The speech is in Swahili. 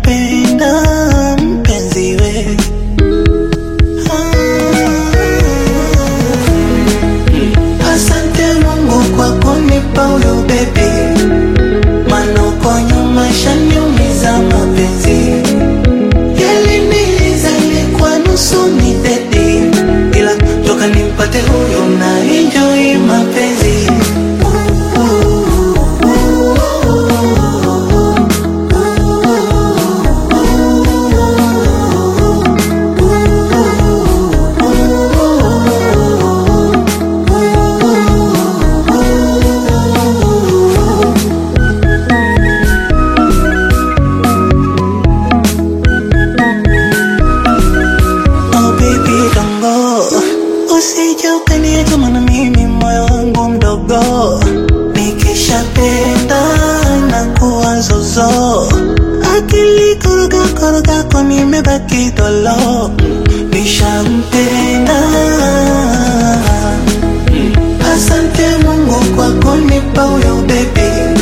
nishakupenda mpenzi we Ah. Asante Mungu kwa kunipa huyo baby, maana uko nyuma shaniumiza mapenzi yaliniliza ilikuwa nusu ni dedi, ila toka nimpate huyo na enjoy mapenzi Oh baby don't go Usije ukaniacha maana mimi moyo wangu mdogo Nikishapenda na kuwa zozo Akili koroga koroga kwa nimebaki dolo Nishampenda Asante Mungu kwa kunipa huyo baby